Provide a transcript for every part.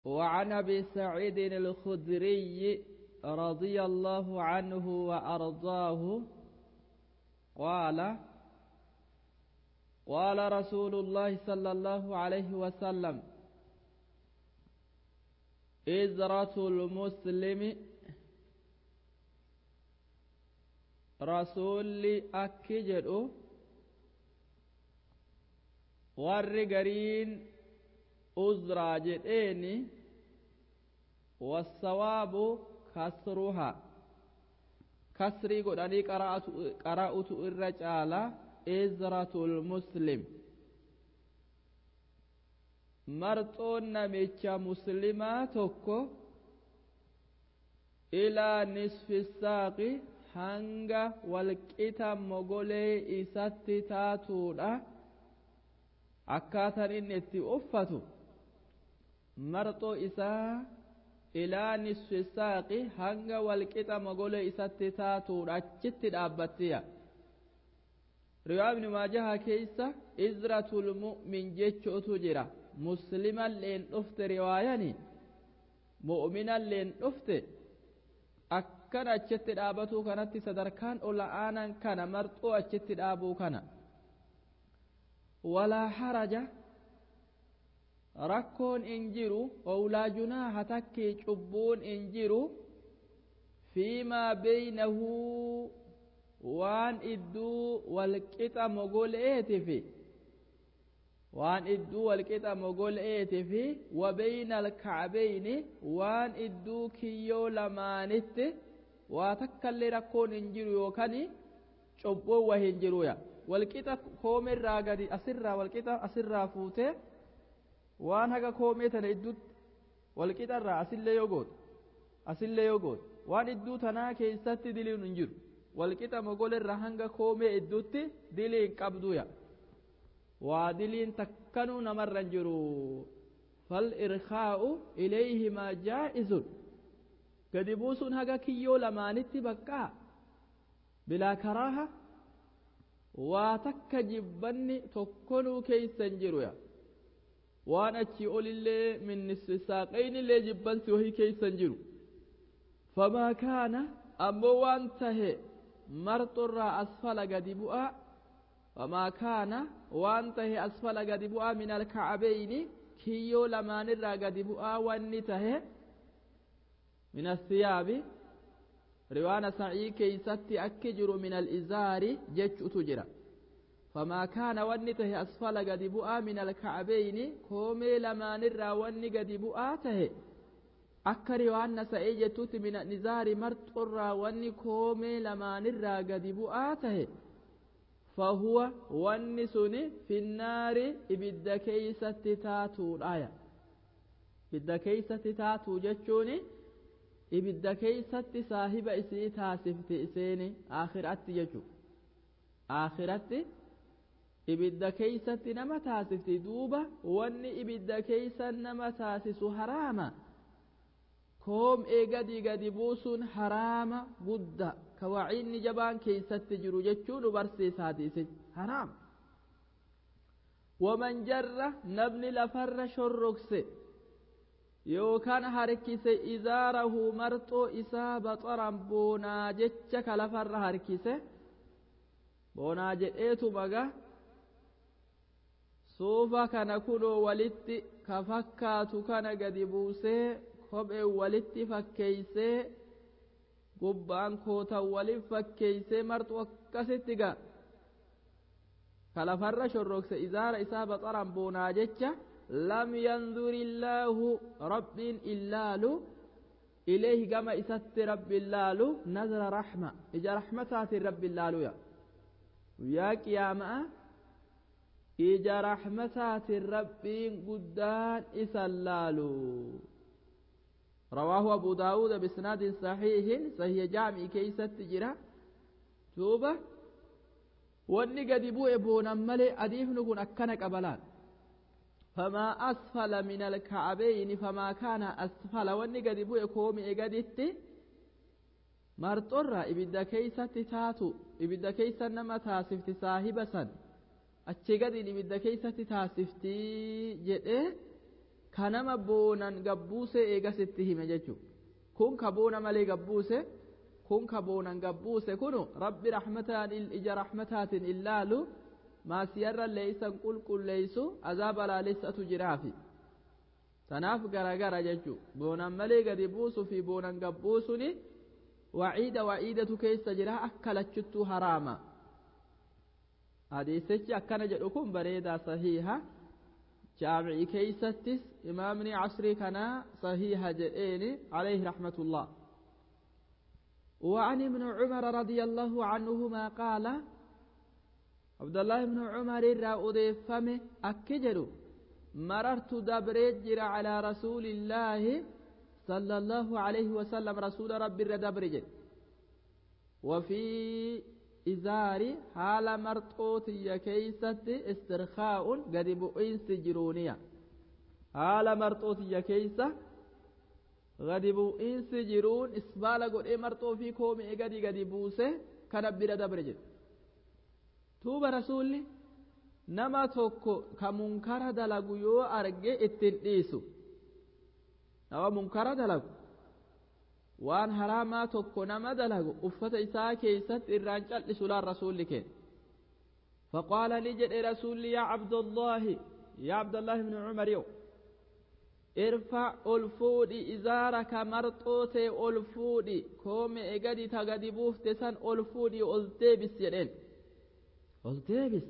وعن ابي سعيد الخدري رضي الله عنه وارضاه قال قال رسول الله صلى الله عليه وسلم إزرة المسلم رسول أكجر والرقرين أزرى جدين والصواب كسرها كسري قد أني قرأت, قرأت الرجال إزرة المسلم marxoon namicha muslimaa tokko ilaa nisfi saaqi hanga walqixa mogolee isatti taatuudha akkaataan inni itti uffatu marxoo isaa ilaa nisfi saaqi hanga walqixa mogolee isatti taatuudha achitti dhaabbattiya riwaa ibni maajahaa keeysa izratul mu'min jechuutu jira muslimalleen dhufte riwaayani mu'minalleen dhufte akkan achitti dhaabatuu kanatti sadarkaan ola'aanan kana marxoo achitti dhaabuu kana walaa haraja rakkoon in jiru owlaa junaaha takkii cubbuun in jiru fiimaa beynahu waan idduu walqixa mogoleetifi waan idduu walqixa mogoleeti fi wabeyna alkacbeyni waan idduu kiyyoo lamaanitti waa takkallee rakkoon hin jiru yookaan cubbuun waa hin jiruya walqixa koomeerraa gadi asirraa walqixa asirraa fuutee waan haga koomee tana idduutti walqixarraa asillee yoo goote asillee yoo goote waan idduu tanaa keessatti diliin hin jiru walqixa mogoleerraa hanga koomee idduutti dilii hin qabduya waa diliin takkanuu namarra hin jiru falirkaa'u ilayhimaa jaa'izun gadi buusuun haga kiyyoo lamaanitti baqqaa bilaa karaaha waa takka jibbanni tokkonuu keeysa hin jiruya waan achii olillee min nisfi saaqaynillee jibbansi wahii keeysa hin jiru famaa kaana ammoo waan tahe marxorraa asfala gadi bu'aa وما كان وانته أسفل قد بؤا من الكعبين كيو لمان الرا قد بؤا وانته من الثياب روانا سعي كي ستي أكجر من الإزار جج تجرى فما كان وانته أسفل قد بؤا من الكعبين كومي لمان الرا وان قد بؤا ته akka riwaanna sa'ee jettutti mina nizaari marxurraa wanni koomee lamaanirraa gadi bu'aa tahe فهو والنسون في النار إبدا كيسة تاتو الآية إبدا كيسة تاتو جتشوني إبدا كيسة صاحب إسي تاسفت إسيني آخر أتي جتشو آخر أتي إبدا كيسة نما تاسفت دوبة واني إبدا كيسة نما تاسس حراما koom eegadi gadi buusuun haraama gudda ka waciinni jabaan keeysatti jiru jechuu nu barsiisaati isin haraam waman jarra namni lafarra shorrokse yookaan harkise izaarahu marxoo isaa baxaran boonaa jecha ka lafarra harkise boonaa jedheetu maga suufa kana kunoo walitti ka fakkaatu kana gadi buusee kophee walitti fakkeeysee gubbaan kootan walin fakkeeysee marxu akkasitti ga ka lafarra shorrokse izaara isaa baxaran boonaa jecha lam yandur illaahu rabbiin illaalu ileehi gama isatti rabbi illaalu nazara raxma ija raxmataatiin rabbi illaaluya guyyaa qiyaama'a ija raxmataatiin rabbiin guddaan isa illaalu رواه أبو داود بسناد صحيح صحيح جامع كيست جرا توبة واني قد بوء بونا ملي أديف نكون أكنا قبلان فما أسفل من الكعبين فما كان أسفل واني قد بوء كومي قدت مرطرة إبدا كيست تاتو إبدا كيست نما تاسفت صاحبة سن أتشي قد إبدا كيست تاسفتي جئ kanama boonan gabbuuse eegasitti hime jechuudha kun ka boona malee gabbuuse kun ka boonan gabbuuse kunu rabbi rahmataan ija rahmataatiin illaalu maasiyarra leeysan qulqulleeysu azaaba laalessatu jiraafi tanaaf garagara jechuudha boonan malee gadi buusuu fi boonan gabbuusuni waciida waciidatu keessa jira akka lachuttuu haraama hadiisichi akkana jedhu kun bareedaa sahiiha jaamicii keeysattis imaamni casrii kanaa sahiiha jedheeni alayhi raxmatullah وعن ابن عمر رضي الله عنهما قال عبد الله بن عمر الرأودي فمه أكجر مررت دبرجر على رسول الله صلى الله عليه وسلم رسول ربي الردبرجر وفي إزاري حال مرطوت كيست استرخاء قد بؤيس جرونيا حال مرطوت كيسة قد بؤيس جرون إسبال قد مرطو في كومي قد قد بوسه كان بلا دبرج توب رسولي نما توكو كمنكر دلقو يو أرجي اتنئيسو نما منكر دلقو waan haraamaa tokko nama dalagu uffata isaa keeysatti irraan cal'isu laan rasuulli keen فقال لجد رسول يا عبد الله يا عبد الله بن عمر يو ارفع الفودي إزارك مرطوتي الفودي كوم إغدي تغدي بوفت سن الفودي التبس يدين التبس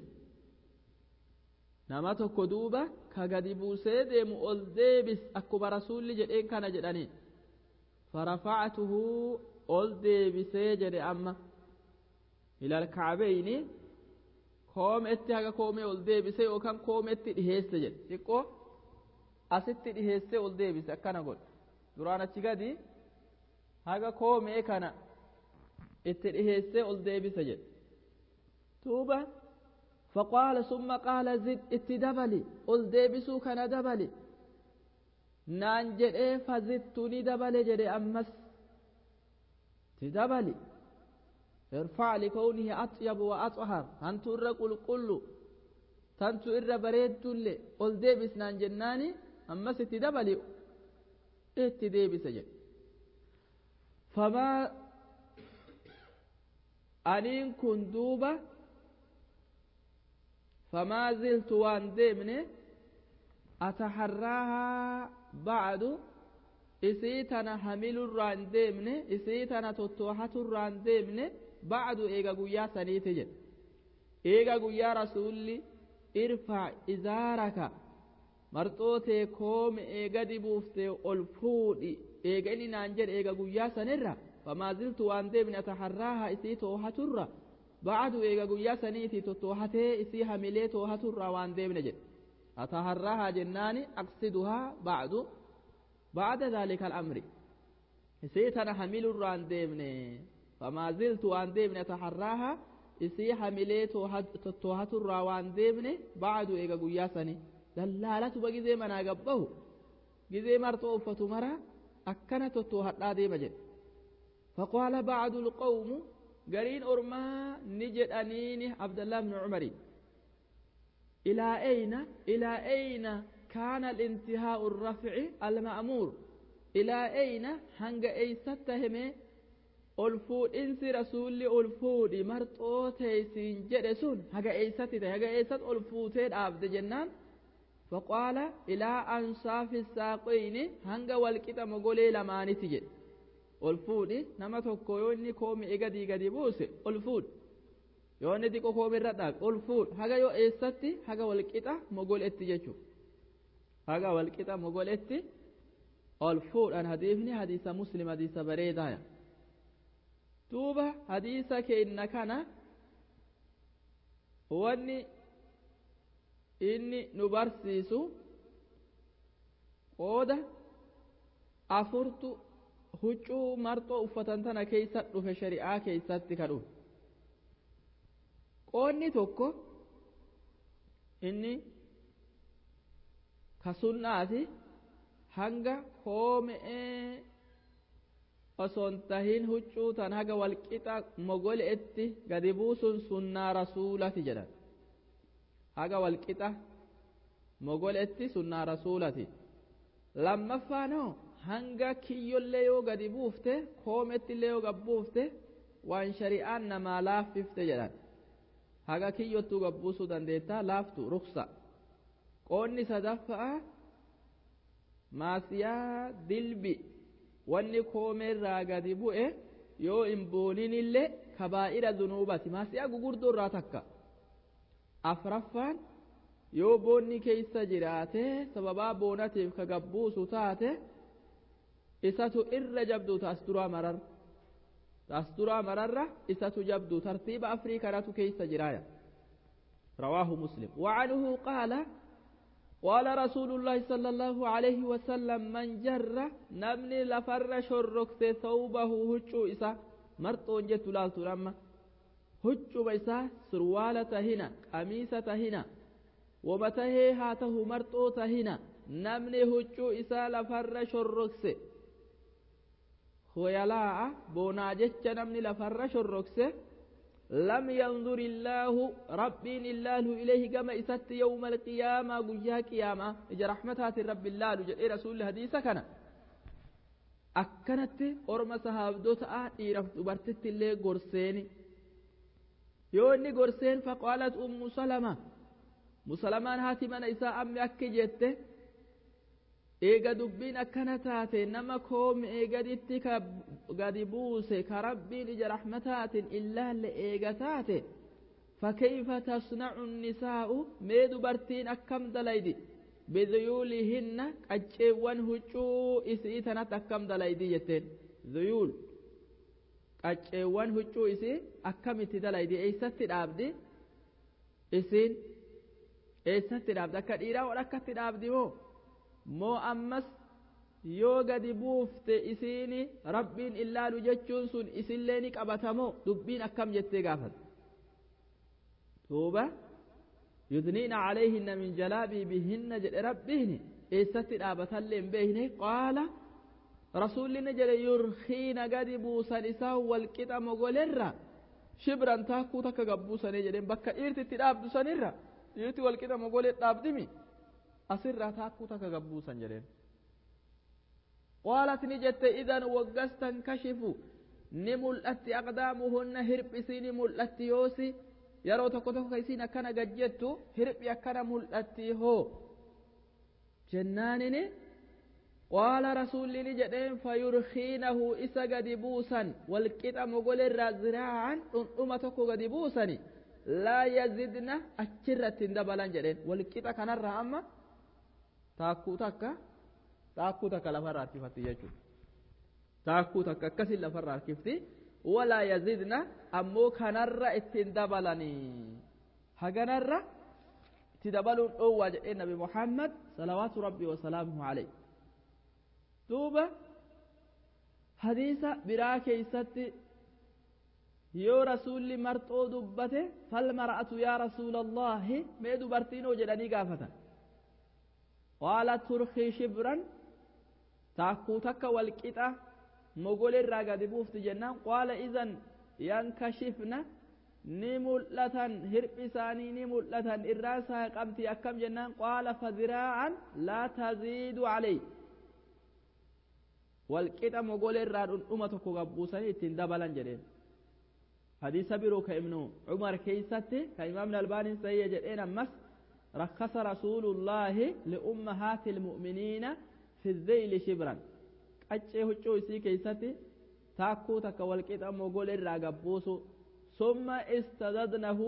نما تكو دوبا كغدي بوسي ديمو التبس أكو برسول جدين كان جدانين فرفعته أول ديبسي جري أما إلى الكعبين كوم اتي هكا كومي أول ديبسي وكان كوم اتي دهيس جري تقو أستي دهيس أول ديبسي أكنا قول درانا تشغدي هكا كومي كان اتي دهيس أول ديبسي جري توبة فقال ثم قال زد اتي دبلي أول ديبسو كان دبلي naan jedhee fazittu ni dabale jedhe ammas ti dabali irfac likawnihi axyabu wa axhar hantu irra qulqullu tantu irra bareeddulle ol deebis naan jennaani ammas itti dabali itti deebise jedhe famaa aniin kun duuba famaa ziltu waan deemne ataharraahaa ba'adu isii tana hamilurraan deemne isii tana tottoohaturraan deemne ba'adu eega guyyaa saniiti jedhe eega guyyaa rasuulli irfaa izaaraka marxootee koome eega dibuuftee ol fuudhi eega inni naan jedhe eega guyyaa sanirra famaa ziltu waan deemne ataharraaha isii toohaturra ba'adu eega guyyaa saniiti tottoohatee isii hamilee toohaturraa waan deemne jedhe أتهراها جنان أقصدها بعد بعد ذلك الأمر سيتنا حمل الران ديمني فما زلت وان ديمني أتهراها إسي حملي توهت الروان ديمني بعد إيغا قياسني دلالة بقي زي منا قبه جزي مرتو فتمرا أكنت توهت لا ديم جد فقال بعد القوم قرين أرما نجد أنيني عبد الله بن عمري إلى أين إلى أين كان الانتهاء الرفع المأمور إلى أين هنگ أي ستهم ألفود إنس رسول ألفود مرتو تيسين جرسون هنگ أي ستته هنگ أي ست ألفوتين عبد جنان فقال إلى أنصاف الساقين هنگ والكتا مقولي لماني تجد ألفود نما تكويوني كومي إغدي غدي بوسي ألفود yoo inni xiqqoo koomirra dhaabe ol fuudh haga yoo eessatti haga walqixa mogoletti jechuudha haga walqixa mogoletti ol fuudhan hadiisni hadiisa muslim hadiisa bareedaaya duuba hadiisa keenna kana wanni inni nu barsiisu qooda afurtu huccuu marxoo uffatan tana keessa dhufe shari'aa keessatti ka dhufe qoonni tokko inni ka sunnaati hanga koome'ee osoon tahin huccuu tan haga walqixa mogole'etti gadi buusun sunnaa rasuulati jedhan haga walqixa mogole'etti sunnaa rasuulati lammaffaanoo hanga kiyyollee yoo gadi buufte koomettillee yoo gad buufte waan shari'aan namaa laaffifte jedhan haga kiyyottuu gabbuusuu dandeettaa laaftu ruksa qoonni sadaffa'a maasiyaa dilbi wanni koomeerraa gadi bu'e yoo hin booninillee kabaa'ira dunuubati maasiyaa gugurdoo irraa takka afraffaan yoo boonni keeysa jiraate sababaa boonatiif ka gabbuusu taate isatu irra jabdu taas duraa mararra taas duraa mararra isatu jabdu tartiiba afrii kanatu keeysa jiraaya رواه مسلم وعنه قال قال رسول الله صلى الله عليه وسلم من جر نمني لفر شركت ثوبه هجو إسا مرطون جت لالتو لما هجو بيسا سروالة هنا قميصة هنا ومته هاته مرطوة هنا نمني هجو إسا لفر شركت خيلاء بونا جتش نمني لفر شركت لم ينظر الله ربي الله إليه كما إسات يوم القيامة قيا قيامة إجا رحمتها رب الله جل رسول الحديث كان أكنت أرمى صحابدو تآ إيرف دبرتت اللي قرسيني يوني قرسين فقالت أم سلمة مسلمان هاتي من إساء أمي أكي جته eega dubbiin akkana taate nama koome eegaditti ka gadi buuse ka rabbiin ija raxmataatiin illaalle eega taate fakkeeyfa tasnacu nisaa'u mee dubartiin akkam dalaydi biduyuulihinna qacceewwan huccuu isii tanatti akkam dalaydi jetteen duyuul qacceewwan huccuu isii akkamitti dalaydi eeysatti dhaabdi isiin eeysatti dhaabdi akka dhiiraa ol akkatti dhaabdi moo moo ammas yoo gadi buufte isiini rabbiin illaalu jechuun sun isillee ni qabatamoo dubbiin akkam jettee gaafate duuba yudniina calayhinna min jalaabii bihinna jedhe rabbiini eessatti dhaabatallee hin beekne qaala rasuullinni jedhe yurkiina gadi buusan isaan walqixa mogolerra shibran taakkuu takka gabbuusanii jedhen bakka dhiirti itti dhaabdu sanirra dhiirti walqixa mogolee dhaabdimi asirraa taakkuu takka gabbuusan jedheen qaalat ni jette idan waggas tankashifu ni mul'atti aqdaamuhunna hirphisii ni mul'atti yoosi yeroo tokko tokko isiin akkana gajjettu hirphi akkana mul'atti hoo jennaanini qaala rasuulli ni jedheen fayurkiinahu isa gadi buusan walqixa mogolerraa ziraacan dhundhuma tokko gadi buusani laa yazidna achirratti hin dabalan jedheen walqixa kanarraa amma taakkuu takka taakkuu takka lafarraa harkifatti jechuudha. Taakkuu takka akkasin lafarraa harkifti walaa yazidna ammoo kanarra ittiin dabalanii haganarra itti dabaluun dhoowwaa jedhee nabi Muhammad salawaatu rabbi wasalaamuhu alayhi. Duuba hadiisa biraa keeysatti yoo rasuulli marxoo dubbate fal mar'atu yaa rasuulallahi mee dubartiinoo jedhanii gaafatan. قالت ترخي شبرا تاكو تكا والقطة مقول الراقة بوفت جنان قال إذن ينكشفنا نملة هرب ثاني نملة الراسة قمتي أكم جنان قال فذراعا لا تزيد عليه والقطة مقول الراد أمتك قبوسني تندبلا جرين حديث بيرو كابن عمر كيستي كإمام الألباني سيئ جرين أمس رخص رسول الله لأمهات المؤمنين في الذيل شبرا قچه هچو اسي كيستي تاكو تك والقيت امو قول الراغبوس ثم استزدنه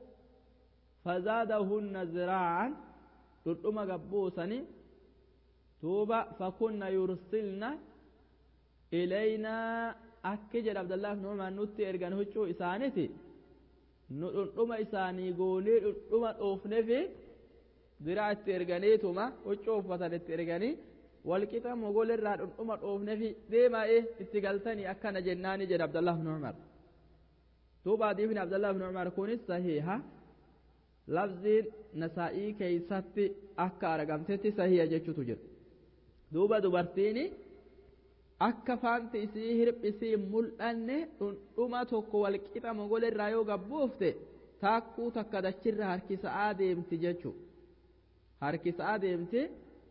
فزادهن ذراعا تدوما غبوسني توبا فكن يرسلن إلينا أكجر عبد الله بن عمر نوتي إرغان هچو إسانيتي dhundhuma isaanii goonee dhundhuma dhoofne fi biraa itti erganiituma huccuu uffatan itti erganii walqixa mogolirraa dhundhuma dhoofne fi deemaa'ee itti galtanii akkana jennaani jedha Abdallah ibn Umar. Duuba hadiifni Abdallah ibn Umar kunis sahiha lafziin nasaa'ii keeysatti akka argamtetti sahiha jechutu jira. Duuba dubartiini akka faanti isii hirphisii mul'anne dhundhuma tokko walqixa mogolirraa yoo gabbuufte taakkuu takka dachirra harkisa'aa deemti jechuudha. Harkisa'aa deemti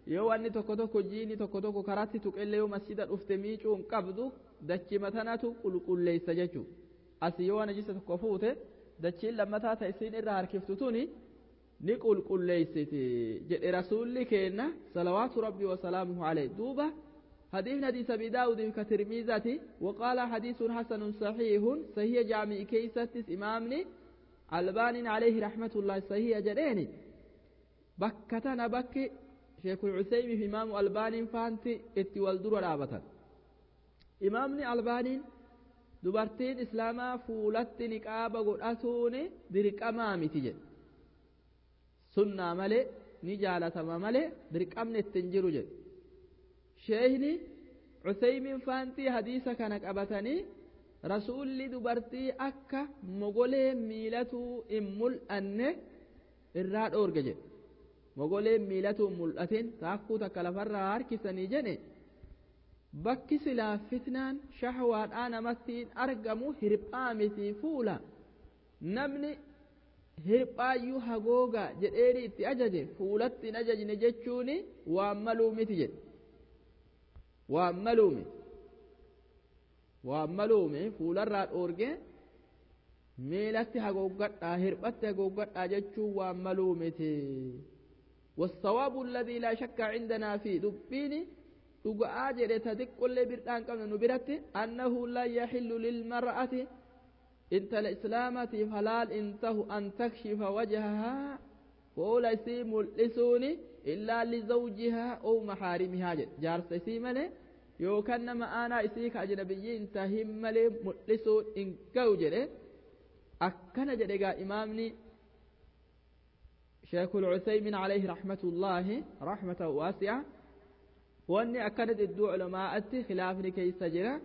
yoo wanni tokko tokko jiini tokko tokko karaatti tuqillee yoo masjida dhufte miicuu hin qabdu dachima tanatu qulqulleessa jechuu asii yoo najisa tokko fuute dachiin lammataa ta isiin irraa harkiftu tuni ni qulqulleessiti jedhe rasuulli keenna salawaatu rabbii wasalaamuhu alayh duuba حديث حديث أبي داود كترميزة وقال حديث حسن صحيح صحيح جامع كيسة إمامني البان عليه رحمة الله صحيح جريني بكتنا بك شيخ العثيم في إمام البان فانتي اتي والدر رابطا إمامني البان dubartiin islaamaa fuulatti niqaaba godhatuun dirqamaa miti jedhe sunnaa malee ni jaalatama malee dirqamni ittiin jiru jedhe sheeyni cuseymiin faantii hadiisa kana qabatanii rasuulli dubartii akka mogolee miilatuu hin mul'anne irraa dhoorge jedhe mogolee miilatuu hin mul'atin taakkuu takka lafarraa harkisanii jedhe bakki silaa fitnaan shahwaadhaa namatti argamu hirphaa miti fuula namni hirphaayyuu hagooga jedheeni itti ajaje fuulatti hin ajajne jechuun waan maluu miti jedhe waan maluu miti waan maluu miti fuularraa dhoorge miilatti hagooggadhaa hirphatti hagooggadhaa jechuun waan maluu miti والصواب الذي لا شك عندنا فيه دبيني dhuga'aa jedhe ta xiqqollee birdhaan qabne nu biratti annahu la yaxillu lilmar'ati intala islaamatiif halaal in tahu an takshifa wajhahaa fuula isii mul'isuuni illaa lizawjihaa ou maxaarimihaa jedhe jaarsa isii malee yookaan nama aanaa isii ka ajnabiyyi hin tahin malee mul'isuun hin ga'u jedhe akkana jedhe gaa imaamni شيخ العثيمين عليه رحمة الله رحمة واسعة wanni akkana jidduu culamaa'atti khilaafni keessa jira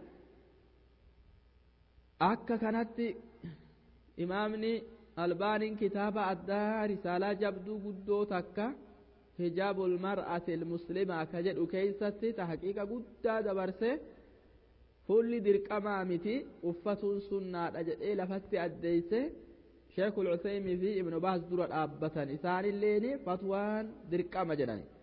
akka kanatti imaamni albaaniin kitaaba addaa risaalaa jabduu guddoo takka hijaabul mar'ati ilmuslimaa ka jedhu keeysatti ta haqiiqa guddaa dabarse fuulli dirqamaa miti uffatuun sunnaadha jedhee lafatti addeeyse sheekul cuseymii fi ibnu baas dura dhaabbatan isaanilleeni fatwaan dirqama jedhani